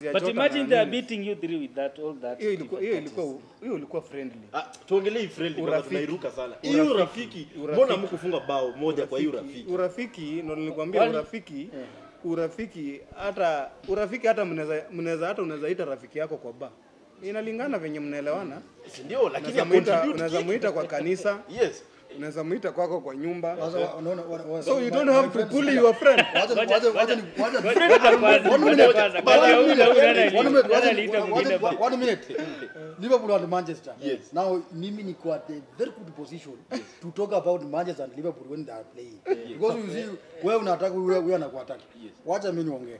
ya but Jota imagine na they are nini. beating you three with that all that hiyo ilikuwa hiyo different ilikuwa hiyo ilikuwa friendly Ah, tuongelee hii friendly kwanza Urafiki. tunairuka sana. Hiyo urafiki, mbona mkufunga bao moja kwa hiyo urafiki? urafiki ndo nilikwambia Kwani- urafiki urafiki hata urafiki hata mnaweza mnaweza hata unaweza ita rafiki yako kwa ba inalingana venye mnaelewana Si ndio, lakini unaweza ya muita contribute unaweza kitu. muita kwa kanisa Yes. unaweza muita kwako kwa nyumba Sasa unaona wana- wana- so you my- don't my have to friends- bully your friend Wacha ni- wacha- wacha ni- wacha ni- Ngoja kwanza, One ngoja minute. kwanza. One Kati ya huyu na huyu nani ali- One minute, nani wacha- aliita wacha- mwingine wacha- ba- one minute. Liverpool and Manchester. Yes. Now mimi niko at a very good position to talk about Manchester and Liverpool when they are playing. Because you see wewe unataka wewe wewe anakuattack. Wacha mimi niongee.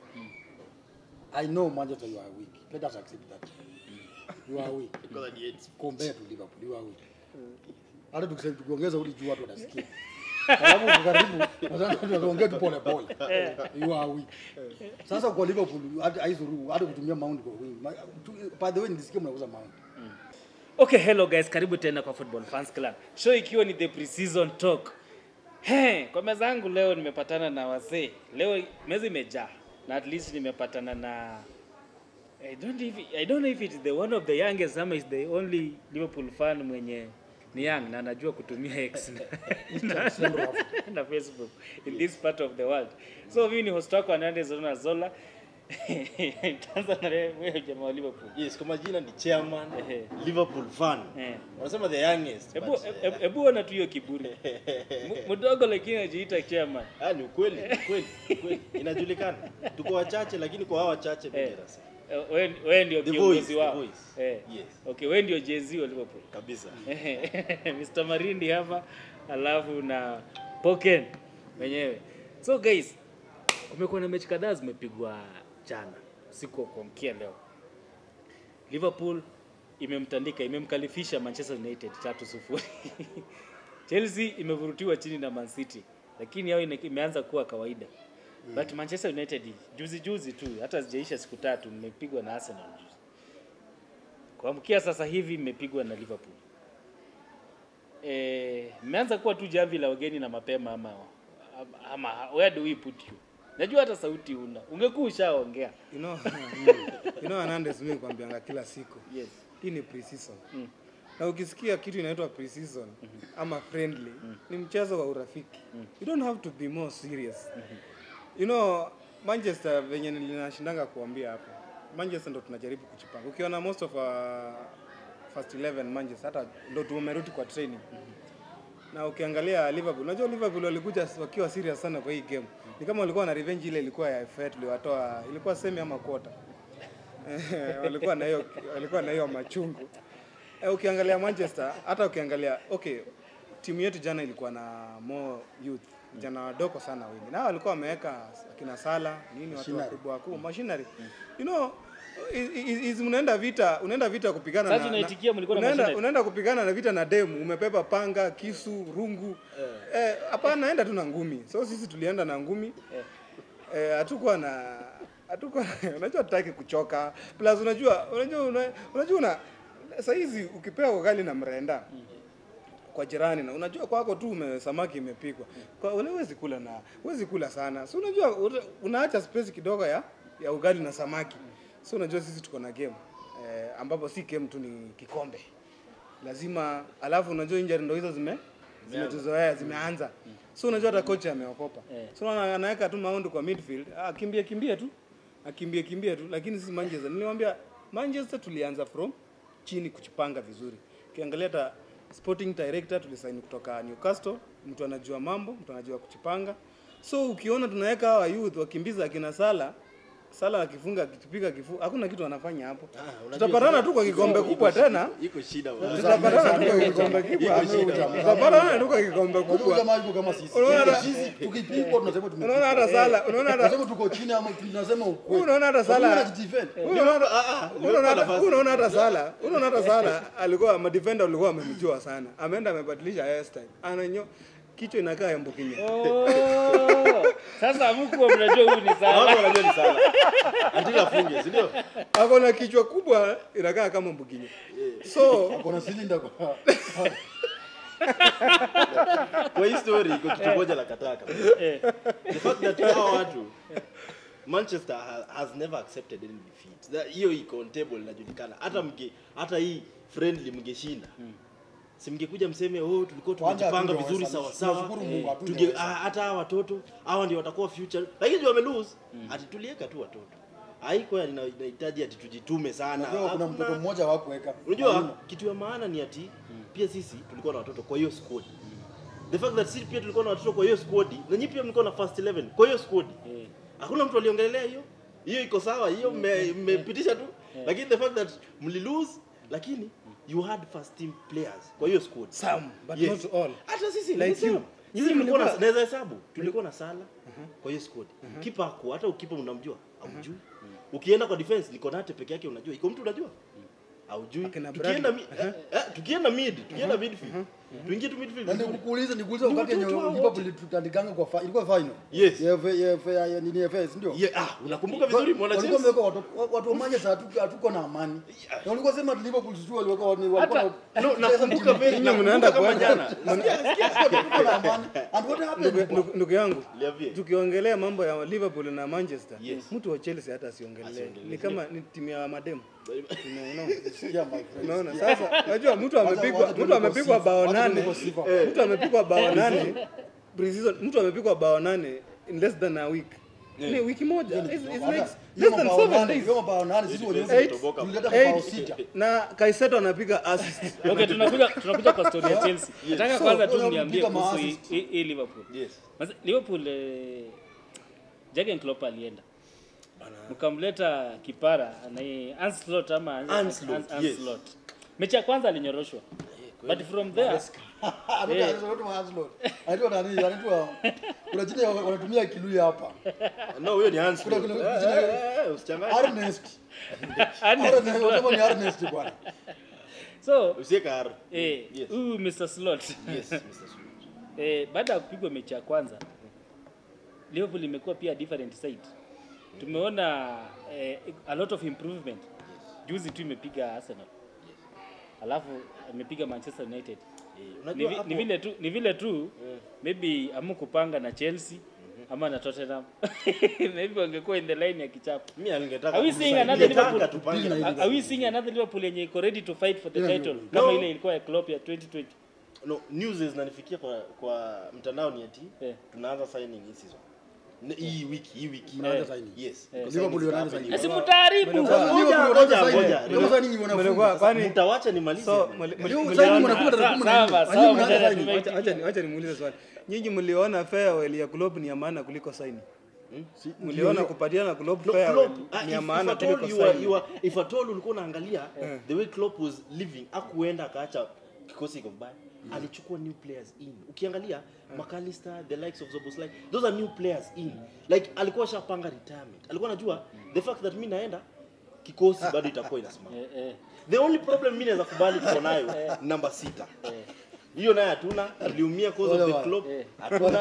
I know Manchester you are weak. Let us accept that. You are weak. Because ni eight. Compare to Liverpool you are weak. Hata tukisema tukiongeza uli juu watu watasikia. Sababu uko karibu nadhani tunaongea tu pole pole. You are weak. Sasa kwa Liverpool hata haizuru hata kutumia Mount kwa wing. Ma- tu- By the way nilisikia mnauza Mount. okay hello guys karibu tena kwa football fans club show ikiwa ni the pre-season talk He, kwa meza yangu leo nimepatana na wazee leo meza imejaa na at least nimepatana na I don't, if, I don't know if it's the one of the youngest ama is the only Liverpool fan mwenye ni young na anajua kutumia X na, na, na Facebook in this part of the world. So mimi ni host wako Hernandez Zona Zola. Tanza na wewe jamaa wa Liverpool. Yes, kwa majina ni chairman Ehe. Liverpool fan. Eh. Wanasema the youngest. Hebu but- hebu- hebu ona tu hiyo kiburi. M- Mdogo lakini anajiita chairman. Ah, ni ukweli, ni ukweli, ni ukweli. Inajulikana. Tuko wachache lakini kwa hao wachache mimi Eh. nasema. Eh, Wewe wewe ndio The kiongozi voice, wao. the voice. Eh. Yes. Okay, wewe ndio Jay-Z wa Liverpool. Kabisa. Mr. Marindi hapa alafu na Poken mwenyewe. So guys, kumekuwa na mechi kadhaa zimepigwa jana siku wa kuamkia leo. Liverpool imemtandika imemkalifisha Manchester United 3-0. Chelsea imevurutiwa chini na Man City, lakini yao ine- imeanza kuwa kawaida. But Manchester United juzi juzi tu hata zijaisha siku tatu mmepigwa na Arsenal juzi. Kuamkia sasa hivi mmepigwa na Liverpool. Eh, mmeanza kuwa tu jamvi la wageni na mapema ama ama where do we put you? Najua hata sauti una. Ungekuwa ushaongea. you know you know Hernandez mimi kwambianga kila siku Yes. hii ni pre-season Mm. na ukisikia kitu inaitwa pre-season ama friendly ni mchezo wa urafiki you don't have to be more serious you know Manchester venye ninashindanga kuambia hapa Manchester ndo tunajaribu kuchipanga ukiona most of our first 11 Manchester hata ndo tumerudi kwa training na ukiangalia Liverpool, unajua Liverpool walikuja wakiwa serious sana kwa hii game. Ni kama walikuwa na revenge ile ilikuwa ya FA tuliwatoa, ilikuwa semi ama quarter. Eh, walikuwa na hiyo walikuwa na hiyo machungu. Eh, ukiangalia Manchester, hata ukiangalia okay, timu yetu jana ilikuwa na more youth vijana wadogo sana wengi, na walikuwa wameweka akina Sala nini, watu Machinery. wakubwa wakubwa machinery, you know is- is- is- unaenda vita unaenda vita kupigana Sasa na, tunaitikia mlikuwa na unaenda, machinery. unaenda kupigana na vita na demu umepepa panga kisu rungu eh, hapana enda tu na ngumi so sisi tulienda na ngumi eh, hatukuwa na hatukuwa unajua tutaki kuchoka plus unajua unajua una- unajua una saa hizi ukipewa ugali na mrenda kwa jirani na unajua kwako tu ume, samaki imepikwa kwa ule huwezi kula na huwezi kula sana so unajua una- unaacha space kidogo ya ya ugali na samaki so unajua sisi tuko na game eh, ambapo si game tu ni kikombe lazima alafu unajua injury ndo hizo zime zimetuzoea zimeanza so unajua hata kocha ameokopa Eh. so ana- anaweka tu maundi kwa midfield ah, kimbie kimbie tu akimbie kimbie tu lakini sisi Manchester nilimwambia Manchester tulianza from chini kuchipanga vizuri ukiangalia hata sporting director tulisaini kutoka Newcastle mtu anajua mambo mtu anajua kuchipanga so ukiona tunaweka hawa youth wakimbiza akina Sala Sala akifunga akitupiga kifu hakuna kitu anafanya hapo tutapatana tu kwa kikombe kubwa tena Iko shida. bwana. tutapatana tu kwa kikombe kubwa tutapatana tu kwa kikombe Unajua kubwa jamaa yuko kama sisi. Unaona- Sisi tukipigwa tunasema tumepigwa. unaona hata Sala unaona hata Tunasema tuko chini ama tunasema ukweli. unaona hata Sababu Sala wanajidefend. unaona Ah, ah, unaona hata- nafasi. unaona hata Sala unaona hata Sala alikuwa madefender walikuwa wamemjua sana ameenda amebadilisha hairstyle ananyo kichwa inakaa ya mbukinya Oh, sasa mkuwa mnajua huyu ni Watu Salah. wanajua ni sana. Until afunge, si ndio? ako na kichwa kubwa inakaa kama mbukinya so Kuna cylinder kwa. Kwa hii story iko kitu moja la kataka. Eh. The fact that hawa watu Manchester ha, has never accepted any defeat. That- Hiyo iko on table inajulikana. Hata mge hata hii friendly mngeshinda. Si mngekuja mseme oh tulikuwa Kwanza tumejipanga hatungeweza- vizuri sawa sawa. tunashukuru Mungu, Tunge hatungeweza. ah, hata hawa watoto hawa ndio watakuwa future. Lakini ndio wame lose. Ati tulieka tu watoto. Haiko ina- inahitaji ati tujitume sana. Unajua kuna Hakuna- mtoto mmoja wa kuweka. Unajua kitu ya maana ni ati pia sisi tulikuwa na watoto kwa hiyo squad. The fact that sisi pia tulikuwa na watoto kwa hiyo squad na nyinyi pia mlikuwa na first 11 kwa hiyo squad. Eh. Hakuna mtu aliongelea hiyo. Hiyo iko sawa, hiyo mme- mmepitisha tu. Lakini the fact that mli lose lakini you had first team players kwa hiyo squad. Some, but Yes. not all. Hata sisi Like like you. you. Sisi Nyinyi tulikuwa na mlikuwa- naweza hesabu. Tulikuwa na Sala kwa hiyo squad. Kipa hakuwa, hata ukipa unamjua, haujui. Ukienda kwa defense ni Konate peke yake unajua. Iko mtu unajua? Haujui. Akina Tukienda Bradley. mi, eh, eh, tukienda mid, tukienda midfield. Tuingie tu midfield. Na vizuri. nikuulize nikuulize Ni wakati yenye watoto hao Liverpool tutandikanga kwa fi- ilikuwa final. Yes. Ya F- ya F- ya nini FS ndio? Yeah, ah, unakumbuka vizuri mwana Walikuwa Chelsea? wameweka watu watu wa Manchester hatuko hatuko na amani. Na walikuwa sema ati Liverpool sijui waliweka wani walikuwa Hata- No, nakumbuka very Nyinyi nakumbuka mnaenda kama kuweka- jana. hatuko na amani. And what happened? Ndugu- ndugu- ndugu yangu Liambie. tukiongelea mambo ya liverpool na manchester Yes. mtu wa chelsea hata asiongelee Asiongelee. ni kama ni timu ya mademu Unaona? Yeah, my friend. unaona sasa unajua mtu amepigwa wacha mtu tuende amepigwa kwa bao sifa. Wacha tuende nane kwa sifa. mtu amepigwa bao nane pre-season mtu amepigwa bao nane in less than a week ni wiki moja It's- it's Hata- makes hiyo less than mabao seven nane, days hiyo mabao nane sisi wenyewe Defense Eight. imetoboka. tulileta mabao Eight. sita. na kaiseto anapiga assist Okay, tunakuja tunakuja kwa story ya Chelsea. Nataka So, kwanza tu wewe niambie unapiga kuhusu hii ma-assist. hii- hii Liverpool. Yes. Mas- Liverpool eh, Jurgen Klopp alienda. Mkamleta kipara anaye Anslot ama Ancelotti, Ans- yes. Ancelotti. Mechi ya kwanza alinyoroshwa. But from there Anaitwa- anaitwa Hanslow. Anaitwa nani? Anaitwa kuna jina ya- wanatumia Kiluya hapa. No, huyo ni Hans. Kuna- Flick. kuna- Eh, jina- eh, eh, usichanganye. Ernest. Ernest Ernest, wanasema ni Ernest bwana. so Usiweke R. eh Yes. huyu Mr Slot Yes, Mr. Suluhu. eh, baada ya kupigwa mechi ya kwanza Liverpool imekuwa pia different side. Tumeona eh, a lot of improvement. Juzi tu imepiga Arsenal. Alafu imepiga Manchester United. Eh, Ni, unajua vi, hapo- ni vile tu ni vile tu maybe amu kupanga na Chelsea ama na Tottenham. maybe wangekuwa in the line ya kichapo. Mimi alingetaka Are we kumsa- seeing another ningetaka Liverpool? tupange Deal na Are are we seeing another Liverpool yenye iko ready to fight for the Yeah, title no. kama No. ile ilikuwa ya Klopp ya 2020? no, news zinanifikia kwa kwa mtandao ni ati Eh. tunaanza signing hii season. Ne- Hii wiki, hii wiki. Mnaanza Eh. signing. Yes. Eh. Because Liverpool signings wanaanza happening. signing. Asi mtaaribu. Mlikuwa- Liverpool Ngoja, wanaanza ngoja, signing. ngoja. Kama signing wanafunga. Mlikuwa- kwani Mtawacha nimalize. so mli- mli- Hiyo mliona- signing wanafunga tarehe kumi na nne. Sawa, Wanyinyi sawa, mnaanza mjadala signing. tume- Wacha- wacha- wacha nimuulize swali nyinyi mliona farewell ya Klopp ni ya maana kuliko saini Si- mliona ndio- kupatiana Klopp No, farewell Klopp, ah, ni if- ya if maana at all kuliko you are- saini you are- if at all ulikuwa unaangalia the way Klopp was living akuenda akaacha kikosi iko vibaya alichukua new players in ukiangalia McAllister the likes of Zoboslai those are new players in like alikuwa shapanga retirement alikuwa anajua the fact that mimi naenda kikosi bado itakuwa inasimama Eh, eh. the only problem mimi naweza kubali tuko nayo namba sita hiyo naye hatuna tuliumia cause of the Wale club Eh. hatuna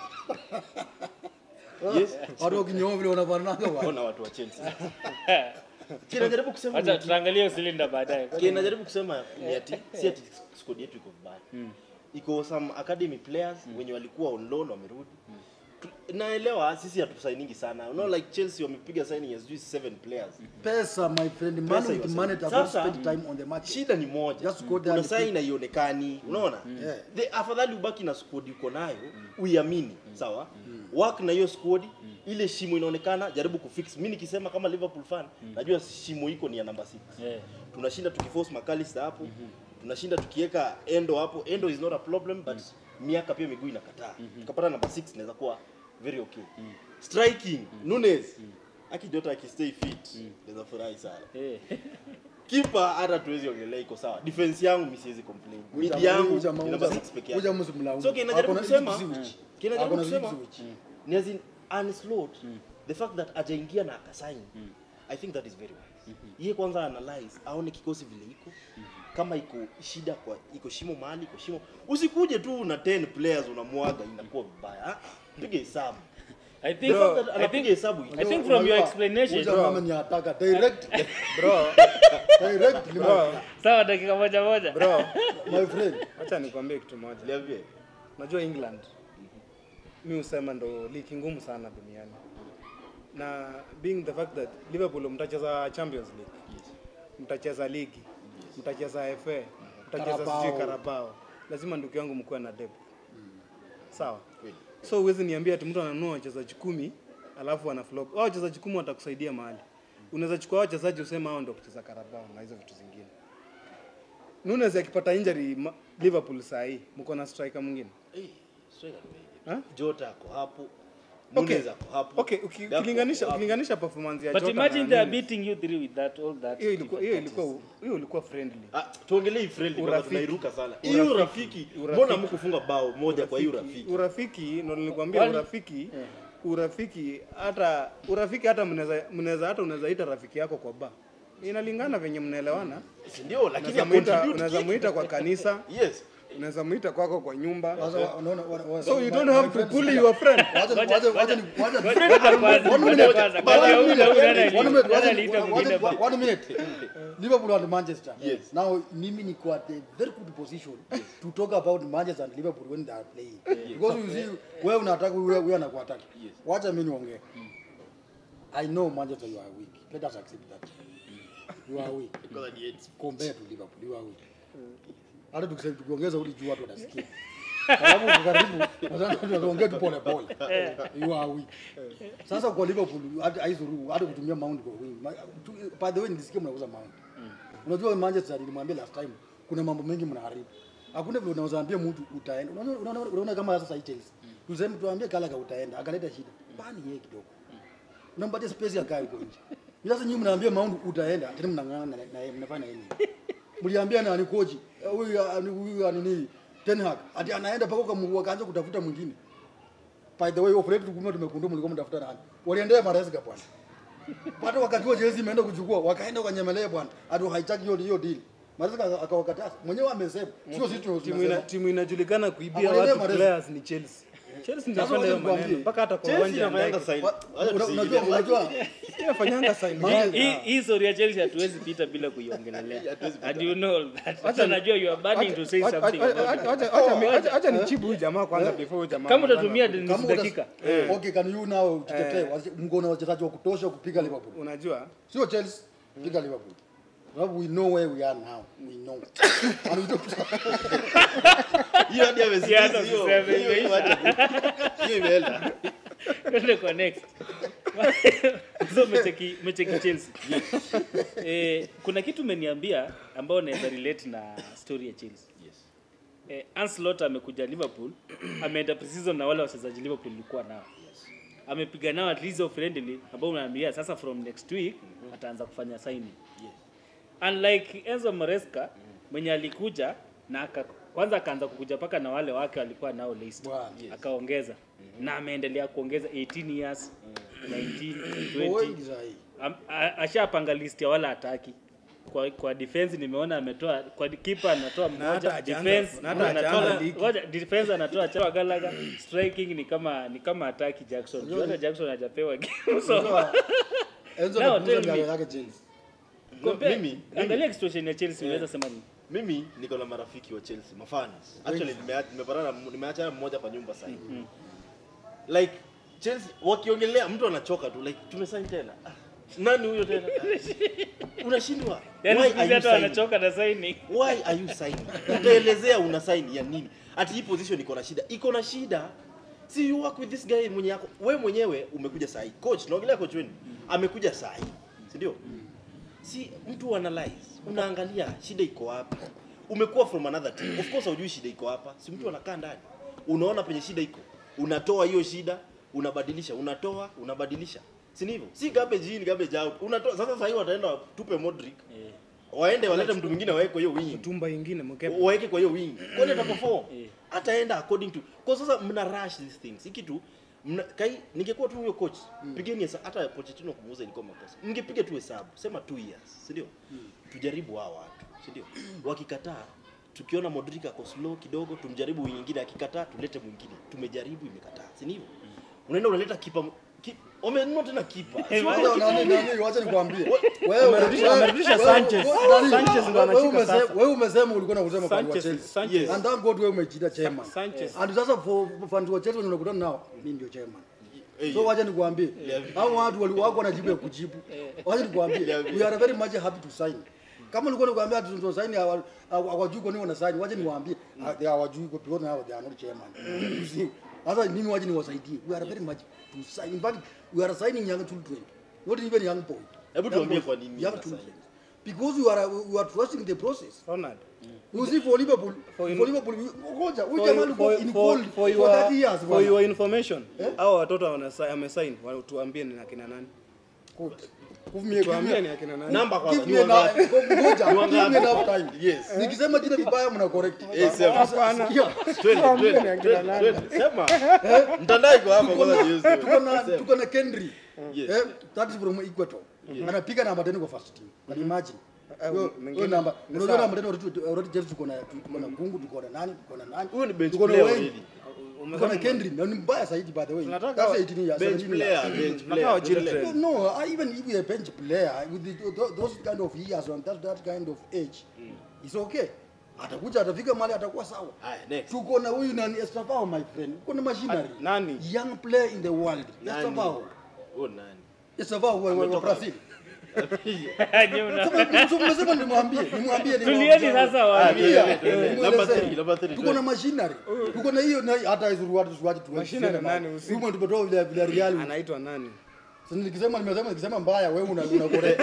yes Watu wakinyoa vile wanafananaga bwana. ona watu wa Chelsea kinajaribu kusema Wacha ni- tutaangalia usilinda baadaye. Kile najaribu kusema ni ati si ati squad yetu iko vibaya. Iko some academy players wenye walikuwa on loan wamerudi. Tu- Naelewa sisi hatusainingi sana. You know like Chelsea wamepiga signing ya sijui seven players. Pesa my friend, man Pesa with iko money sawa. does not Sasa- spend time on the market. Shida ni moja. Just go there Una and sign haionekani. Unaona? Yeah. The afadhali ubaki na squad uko nayo, uiamini, sawa? Work na hiyo squad, ile shimo inaonekana, jaribu kufix. Mimi nikisema kama Liverpool fan, najua shimo iko ni ya namba 6 Eh. tunashinda tukiforce McAllister hapo tunashinda tukiweka endo hapo endo is not a problem but miaka pia miguu inakataa tukapata namba 6 inaweza kuwa very okay striking Nunes akidota akistay fit naweza furahi sana Eh. kipa hata tuwezi ongelea iko sawa defense yangu mimi siwezi complain mid Uja- yangu uja- ni uja- namba 6 peke uja yake msimlaumu. so kinajaribu Ako na kusema Ipswich. kinajaribu Ako na kusema Ipswich. ni as in unslowed the fact that ajaingia na akasign i think that is very wise yeye kwanza analyze aone kikosi vile iko kama iko shida kwa iko shimo mahali iko shimo usikuje tu na 10 players unamwaga inakuwa vibaya Ah, pige hesabu I the think fact that I anapiga think hesabu I think from your Unajua, explanation huyu jamaa ni ataka direct bro direct bro sawa dakika moja moja. bro my friend. acha nikwambie kitu moja Niambie. najua england mi husema ndo ligi ngumu sana duniani na being the fact that Liverpool mtacheza Champions League mtacheza ligi mtacheza FA mtacheza Carabao. sijui Carabao lazima ndugu yangu mkuwe na depth sawa so huwezi niambia ati mtu ananunua wachezaji kumi alafu ana flop hao wachezaji kumi watakusaidia mahali unaweza chukua hao wachezaji usema hao ndio kucheza Carabao na hizo vitu zingine Nunes akipata injury ma- Liverpool saa hii mko na striker mwingine Eh, striker ni wengi. Ha? Jota ako hapo. Okay. Nunes ako hapo. Okay, uki- Gakpo ukilinganisha ako hapo. ukilinganisha performance ya But Jota imagine na they are Nunes, beating you three with that all that. hiyo ilikuwa hiyo different ilikuwa hiyo ilikuwa friendly. Ah, tuongelee friendly baba Urafiki. tunairuka sana. Hiyo urafiki. Mbona mkufunga bao moja kwa hiyo urafiki? Urafiki ndo nilikwambia Kwani- urafiki. Urafiki hata urafiki hata mnaweza mnaweza hata unaweza ita rafiki yako kwa ba. Inalingana venye mnaelewana. Si ndio lakini Unaweza muita contribute unaweza kitu. muita kwa kanisa, Yes. unaweza muita kwako kwa nyumba. Sasa wa- unaona wa- wa- So you my- don't my have to friend, bully sikia. your friend. Wacha- wacha- wacha ni- wacha ni- Ngoja kwanza, One ngoja minute, kwanza. one Kwanza huyu na huyu nani ali- One minute, nani wacha- aliita wacha- mwingine wacha- ba- one minute. Liverpool and Manchester. Yes. Now mimi niko at a very good position to talk about Manchester and Liverpool when they are playing. Because you see wewe unataka wewe wewe anakuattack. Yes. Wacha mimi niongee. I know Manchester you are weak. Let us accept that. You are weak Because ni eight. compared to Liverpool. You are weak. Hata tukisema tukiongeza uli juu watu watasikia. Sababu uko karibu nadhani tunaongea tu pole pole. You are weak. Sasa kwa Liverpool hata haizuru hata kutumia Mount kwa wing. Ma- tu- By the way nilisikia mnauza Mount. Unajua Manchester nilimwambia last time kuna mambo mengi mnaharibu. Hakuna vile unaweza ambia mtu utaenda. Unaona unaona unaona kama sasa hii Chelsea. Tuseme tuambie Gallagher utaenda, akaleta shida. Bani yeye kidogo. Unampatia space akae huko nje. Bila sasa nyinyi mnaambia Mount utaenda, tena mnang'ang'ana na na yeye mnafanya nini? Mliambia nani koji? Eh, Huyu ah, ni- huyu ah, nini? Ten Hag. Ati anaenda paka kwa akaanza kutafuta mwingine. By the way, operate tukumwa tumekundua mlikuwa mtafuta nani? Waliendea Maresca bwana. Hata wakati wa Chelsea imeenda kuchukua, wakaenda wakanyemelea bwana. Ati haitaki hiyo hiyo deal. Maresca akawakataza. Mwenyewe amesema. Sio sisi Timu ina, tunasema. timu inajulikana kuibia Amalele watu Mahrez. players ni Chelsea. Chelsea ndio Sasa inafanya hiyo wacha nikwambie. maneno mpaka hata kwa Chelsea uwanja inafanyanga ndege. sign. Wa- Wacha una- tusiingilie. Unajua unajua Inafanyanga sign. Manchester- Hii- hii story ya Chelsea hatuwezi pita bila kuiongelelea. And you know all that. Hata najua you are burning to say Acha- something acha- about it. acha- acha- acha- acha- Acha nichibu huyu jamaa kwanza before huyu jamaa. Kama anaanza utatumia ku- nusu utas- dakika. Eh, okay, can you now tutetee mko na wachezaji wa kutosha kupiga Liverpool? Unajua Sio Chelsea, piga Liverpool. Sababu we know where we are now. We know. And we don't Hiyo hadi amesikiza Siasa hiyo. usiseme, Hiyo- hiyo hadi- hiyo imeenda. Twende kwa next. so umecheki umecheki Chelsea. eh, kuna kitu umeniambia ambao naweza relate na story ya Chelsea. Yes. Eh, Ancelotti amekuja Liverpool, ameenda preseason na wale wachezaji Liverpool ilikuwa nao. Amepiga nao at least of friendly ambao unaambia sasa from next week ataanza kufanya signing. Unlike Enzo Maresca mwenye alikuja na aka, kwanza akaanza kukuja paka na wale wake walikuwa nao Leicester. Bwana. Akaongeza na ameendelea kuongeza 18 years, 19, Kwa 20. wengi sahi. Am- a- ashapanga list ya wala hataki kwa, kwa defense nimeona ametoa kwa keeper anatoa hata mmoja hajaanza- defense na hata anatoa hajaanza ligi. ngoja defense anatoa Chama Gallagher striking ni kama ni kama hataki Jackson Juu hata Jackson hajapewa game so Unajua, Enzo Now, anapunguza tell me. miaka yake Chelsea. compare mimi- angalia situation ya Chelsea unaweza sema nini mimi niko na marafiki wa chelsea mafans actually nimea- nimepatana na- nimeachana mmoja kwa nyumba sasa hivi like chelsea wakiongelea mtu anachoka tu like tumesign tena Ah, nani huyo tena unashindwa yani Why siku are hizi you hata signing? wanachoka na signing why are you signing utaelezea una sign ya nini ati hii position iko na shida iko na shida si you work with this guy mwenye yako wewe mwenyewe umekuja sahi coach naongelea coach wenu amekuja sahi si ndio si mtu analyze unaangalia shida iko wapi umekuwa from another team of course hujui shida iko hapa si mtu anakaa ndani unaona penye shida iko unatoa hiyo shida unabadilisha unatoa unabadilisha si ni hivyo si garbage in garbage out unatoa sasa sasa hivi wataenda tupe Modric waende walete mtu mwingine waweke hiyo wing tumba ingine mkepe. waweke kwa hiyo wing kwani ataperform Eh. ataenda according to kwa sasa mna rush these things hiki tu mna, kai ningekuwa tu huyo coach pigeni hesabu hata Pochettino kumuuza ilikuwa makosa mngepiga tu hesabu sema 2 years si ndio tujaribu hao watu si ndio wakikataa tukiona Modric ako slow kidogo tumjaribu wing nyingine akikataa tulete mwingine tumejaribu imekataa si ni hivyo unaenda unaleta kipa ki, wamenunua tena kipa Si wako Wacha nani nani wacha nikwambie. Wewe Amerudisha- amerudisha Sanchez. Sanchez ndo anashika sasa. Wewe umesema ulikuwa unasema kwa Sanchez, Chelsea. Sanchez. And thank God wewe umejiita chairman. Sanchez. And sasa for for fans wa Chelsea wenye unakutana nao, mimi ndio chairman. so wacha nikwambie hao watu wali- wako na jibu ya kujibu wacha nikwambie we are very much happy to sign kama ulikuwa nikwambia tu ndo sign hawa- hawa- hawajui kwa nini wana sign wacha niwaambie ah, they hawajui kwa because now they are not chairman you see sasa mimi wacha niwasaidie we are very much to sign in fact we are signing young children not even young boy Hebu Young tuambie boys, kwa nini young mna sign. children because we are we are trusting the process Ronald. you see for liverpool For for, in- liverpool we- ngoja huyu For, jamaa for, alikuwa in for, gold for, for your, 30 years for bwana. your information Eh? hao watoto wanasa- wamesign wa- tuambie ni akina nani Good. Give me- give tuambie ni me- akina nani Namba kwanza. give ni me wangapi? na- ngoja, Ni give me wangapi? enough time. Yes. Nikisema jina vibaya mna correct. Eh, sema. Hapana. Sikia, Twende, Tuambie twende, ni akina twende, nani. twende. Sema. Mtandao iko hapa tuko kwanza na- jiuze. tuko na Sema. tuko na Kendry. Yes. Eh, that is from Equator. Anapiga namba 10 kwa first team. Can you imagine? Eh, Hiyo- mwingine- hiyo namba. ni Unajua sawa. namba 10 already already Chelsea tuko na tuko na Kungu, tuko na nani, tuko na nani. Huyu ni bench Tuko na player wengi. already. Tuko na Kendry. Na ni mbaya zaidi by the way. Tunataka That's wa- 18 years. Bench 17 years. player, bench Tunataka wa player. children. No, no, I- even if you're a bench player with the, th- those kind of years and that, that kind of age, it's okay. Atakuja atafika mahali atakuwa sawa. Haya, next. Tuko na huyu nani Estevao my friend. Tuko na machinery. Ah, nani? Young player in the world. Nani? Estevao. Huyu nani? Estevao wa, wa, wa Ametoka. Brazil. Nyie mna- Sasa so mnasema nimwambie, nimwambie ni Tulieni sasa waambie. Tulia, Tuende, eh, number mwelezee. three, number three, Tuko na twende. machinery. Tuko na hiyo na hata hizo watu watu tu. Machinery nani? Usi- Huyu tumetoa vile vile Real. anaitwa nani Sasa nikisema nimesema nikisema mbaya wewe una una correct.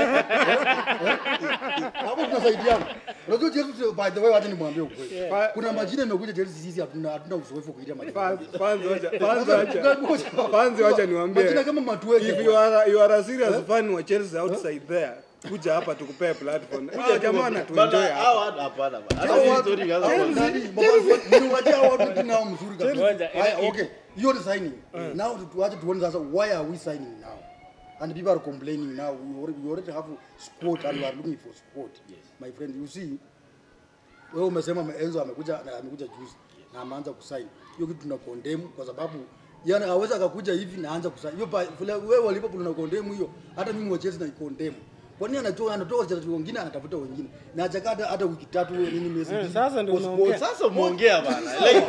Hapo tunasaidiana. Unajua Chelsea by the way wacha nimwambie ukweli. Fa- Kuna majina yamekuja Chelsea sisi hatuna hatuna uzoefu kuita majina. Fans- fans wacha- fans Sasa, wacha- ngoja- fans wacha niwaambie. Majina kama Matueke. if you are, you are a serious fan wa Chelsea outside there kuja hapa tukupee platform huyo jamaa anatuenjoy Bana, hapa hawa watu hapana bana. Hata Hao hii watu- story ikaanza Chelsea, kwa- nani, mabasi- niwaachie hao watu jina wao mzuri kabisa. Ngoja, Haya, ina- okay. Hiyo ni signing. Now tuache tuone sasa why are we signing now? And people are complaining now. We already, we already have squad and we are looking for squad. My friend, you see, wewe umesema Enzo amekuja na amekuja juzi na ameanza kusign. Hiyo kitu tuna condemn kwa sababu yani hawezi akakuja hivi na aanza kusign. Hiyo pa- vile wewe wa Liverpool una condemn hiyo, hata mimi wa Chelsea na condemn. Kwa nini anatoa anatoa wachezaji wengine anatafuta wengine? Na hajakaa hata hata wiki tatu wewe nini miezi Eh, mbili. sasa ndio Kwa squad. unaongea. Sasa umeongea bana. Like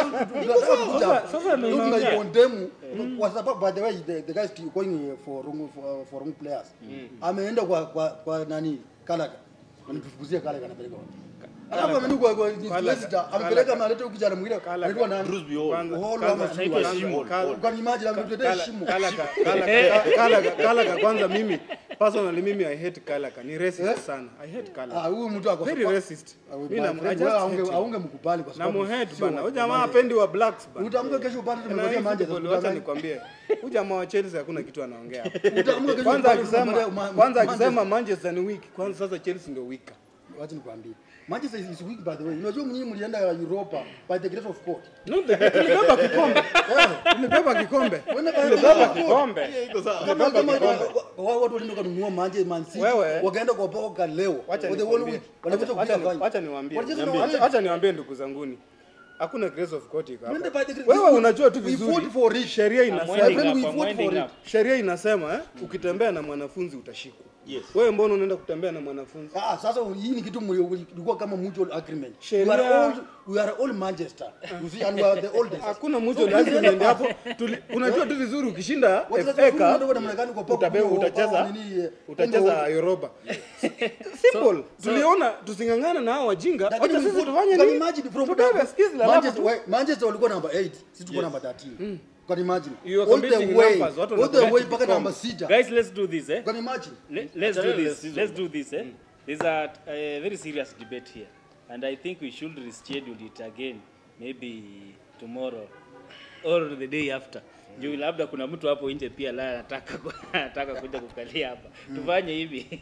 sasa ndio unaongea. condemn kwa sababu by the way the, the guy is going for wrong for, for wrong players ameenda kwa kwa, kwa nani Kalaga anatufukuzia Kalaga anapeleka wapi alafu ameenda kwa kwa Leicester amepeleka ameleta huyu kijana mwingine Kalaga. anaitwa nani Bruce Hall. Kwanza- Hall kwanza- ama sijui kwanza- wapi. Shimo. kwanza- kwa imagine ametuletea Kala- shimo Kalaka, Kalaka, Kalaka, Kalaka, kwanza mimi personally mimi I hate Kalaka ni racist sana I hate ah Kalaka huyu mtu ako very racist Ah, mimi my na I friend, just wewe hate aunge him. aunge mkubali kwa na sababu muhead sio bana wa- huyu jamaa apendi wa blacks bana utaamka kesho upate Na tumekuja hii Manchester football, wacha tutadanganya. nikwambie huyu jamaa wa Chelsea hakuna kitu anaongea hapa. Utaamka kesho kwanza upate akisema tumekuja Ma- kwanza Manchester. akisema Manchester ni weak kwanza sasa Chelsea ndio weak wacha nikwambie Manchester is weak by the way. Unajua mnyinyi mlienda Europa by the grace of God. no the tulibeba kikombe tulibeba kikombe Wenda by tulibeba the grace of God. kikombe iko sawa. Kama kama wa- watu walienda kununua Manchester Man City Wewe. wakaenda kwa Boca leo. Wacha For the whole nikwambie. week. Wanakuja Wacha- kupiga wacha- fine. wacha niwaambie Walicheza na Niambie. wale. wacha niwaambie ndugu zanguni hakuna grace of court iko Wenda hapa by the grace- wewe unajua tu We vizuri fought for it. sheria I'm inasema winding friend, up, we I'm fought for winding it. up. sheria inasema eh, ukitembea na mwanafunzi utashikwa Yes. wewe mbona unaenda kutembea na mwanafunzi Ah, sasa hii ni kitu mli- ilikuwa kama mutual agreement. Sheria- We are all we are all Manchester. You see and we are the oldest. hakuna mtu agreement hapo Tuli- unajua tu vizuri ukishinda Wachezaji FA wengine Cup, ndio wanamlekani kwa Pogba, utabe- kwa- utacheza kwa nini, eh, utacheza Kongo. Europa simple tuliona tusingangana na hao wajinga Lakini wacha we sisi fought- tufanye can nini imagine from tubebe skills la Manchester, labu tu. we- Manchester walikuwa number 8, sisi tuko number 13. Can imagine? You are All the competing way, numbers, watu all the wanakuja way mpaka kikombe. number 6. Guys, let's do this, eh? Can imagine? Le- let's do Achana na this. season. Let's do this. Eh? There's a, a very serious debate here, and I think we should reschedule it again, maybe tomorrow or the day after. Juu labda kuna mtu hapo nje pia la anataka ku- anataka kuja kukalia hapa. Tufanye hivi.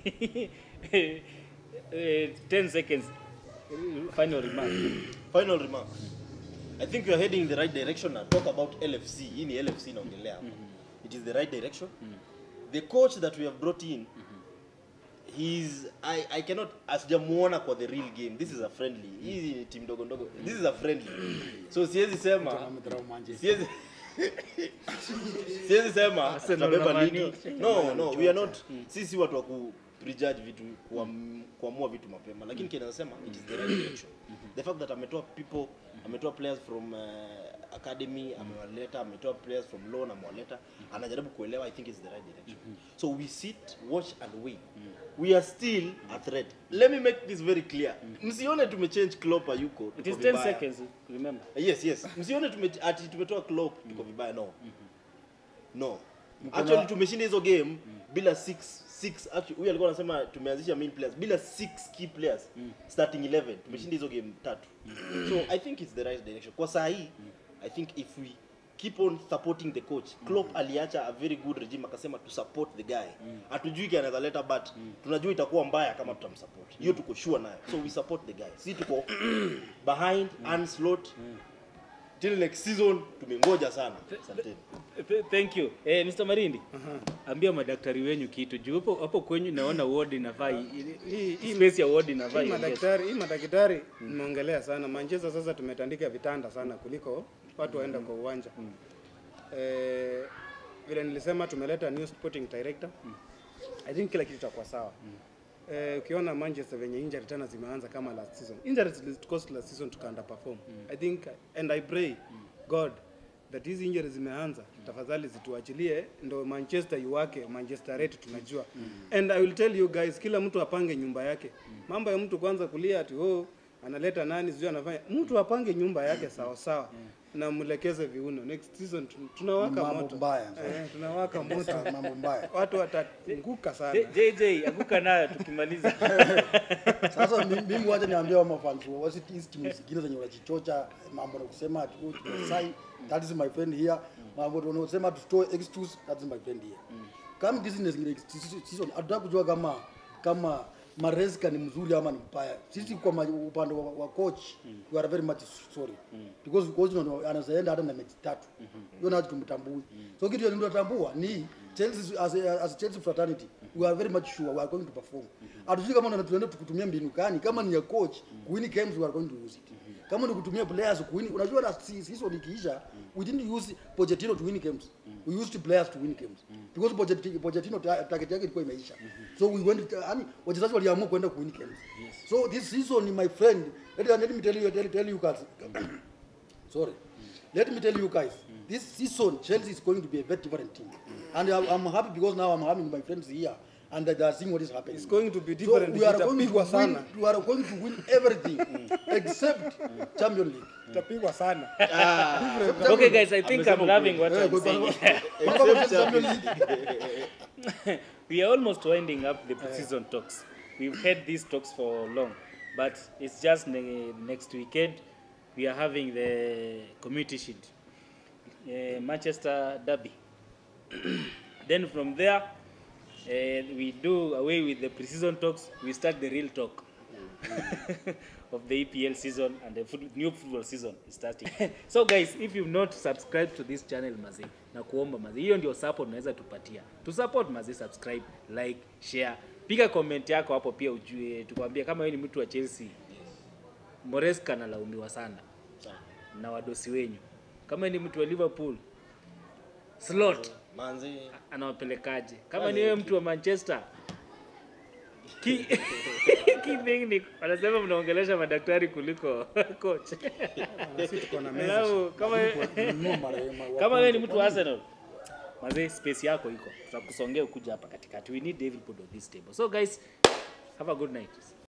Eh, 10 seconds. Final remark. Final remark. I think you are heading in the right direction and talk about LFC. Hii ni LFC naongelea hapa. It is the right direction. The coach that we have brought in he's I, I cannot asijamuona kwa the real game. This is a friendly. Hii ni team ndogo ndogo. This is a friendly. So siwezi sema Amedharau Manchester. siwezi siwezi sema Arsenal tutabeba na ligi. Man U. No, no, we are not sisi watu wa ku prejudge vitu kuam, kuamua vitu mapema lakini kile nasema it is the right direction the fact that ametoa people ametoa players from uh, academy amewaleta ametoa players from loan amewaleta anajaribu kuelewa i think it's the right direction so we sit watch and wait we are still a threat let me make this very clear msione tumechange Klopp hayuko It tuko is 10 vibaya. seconds, remember. yes yes msione tume, ati tumetoa Klopp tuko vibaya no no Mko na- actually tumeshinda hizo game bila six six actually huyu alikuwa anasema tumeanzisha main players bila six key players starting 11 tumeshinda hizo game tatu so i think it's the right direction kwa saa hii i think if we keep on supporting the coach Klopp aliacha a very good regime akasema to support the guy hatujui kile anaweza leta but tunajua itakuwa mbaya kama tutamsupport hiyo tuko sure nayo so we support the guy si tuko behind Ancelotti till next season tumengoja sana asanteni Th- Thank you. Eh, Mr. Marindi. Ambia madaktari wenyu kitu juu hapo hapo kwenyu naona ward inafaa i- Hii- i- hii- space ya ward Hii inafaa iongezwe. madaktari, hii madaktari nimeongelea sana. Manchester sasa tumetandika vitanda sana kuliko watu waenda kwa uwanja. Eh, vile nilisema tumeleta new sporting director. I think kila kitu itakuwa sawa. Eh, ukiona Manchester venye injury tena zimeanza kama last season. Injuries cost last season tuka underperform. I think and I pray God that hizi injuries zimeanza tafadhali zituachilie ndo Manchester iwake Manchester yetu tunajua and I will tell you guys kila mtu apange nyumba yake mambo ya mtu kwanza kulia ati oh analeta nani sijui anafanya mtu apange nyumba yake sawa sawa na mlekeze viuno next season tun- tunawaka Mambo moto mbaya. eh, tunawaka moto mambo mbaya watu wataanguka sana J- JJ anguka nayo tukimaliza. sasa mi- mimi wacha niambie wa mafans wa wasi hizi timu zingine zenye wanajichocha mambo na kusema ati oh, tumesign that is my friend here mambo tunasema tutoe excuse that is my friend here kama hizi ni zingine season hatutaka kujua kama kama Maresca ni mzuri ama ni mbaya. Sisi kwa ma- upande wa, wa coach we are very much sorry because coach ndo anazaenda hata na mechi tatu hiyo nacho tumtambui so kitu ndio tunatambua ni Chelsea as a, as a Chelsea fraternity we are very much sure we are going to perform hatujui kama ndo tunaenda kutumia mbinu gani kama ni ya coach kuwin games we are going to use it kama ni kutumia players kuwin unajua na si- season ikiisha we didn't use Pochettino to win games we used players to win games because Pochettino, Pochettino ta- target yake ilikuwa imeisha so we went yani wachezaji waliamua kwenda kuwin games so this season my friend let, let me tell you tell, tell you guys sorry let me tell you guys this season Chelsea is going to be a very different team and I'm, I'm happy because now I'm having my friends here and they are seeing what is happening It's going to be different, so we are going to itapigwa win sana. we are going to win everything except Champions League tutapigwa sana Okay guys, I think I'm loving what Eh, I'm kwa- saying. kwa- kwa- kwa- Champions League we are almost winding up the season talks. We've had these talks for long, but it's just ne- next weekend we are having the community shield, uh, Manchester Derby. then from there, uh, we do away with the pre-season talks. We start the real talk of the EPL season and the foot, new football season is starting. so guys, if you've not subscribed to this channel mazi, na kuomba mazi, hiyo ndio support unaweza tupatia. To support mazi, subscribe, like, share. Piga comment yako hapo pia ujue, tukwambie kama wewe ni mtu wa Chelsea. Moresca analaumiwa sana na wadosi wenyu. Kama wewe ni mtu wa Liverpool, Slot manzi anawapelekaje? Kama ni wewe mtu wa Manchester, ki key thing ni wanasema mnaongelesha madaktari kuliko coach. sisi tuko na meza Alafu kama Nunua marehemu wa kama wewe ni kwanza. mtu wa Arsenal, mazee space yako iko, tutakusongea ukuja hapa katikati. We need David Pod on this table. So guys, have a good night.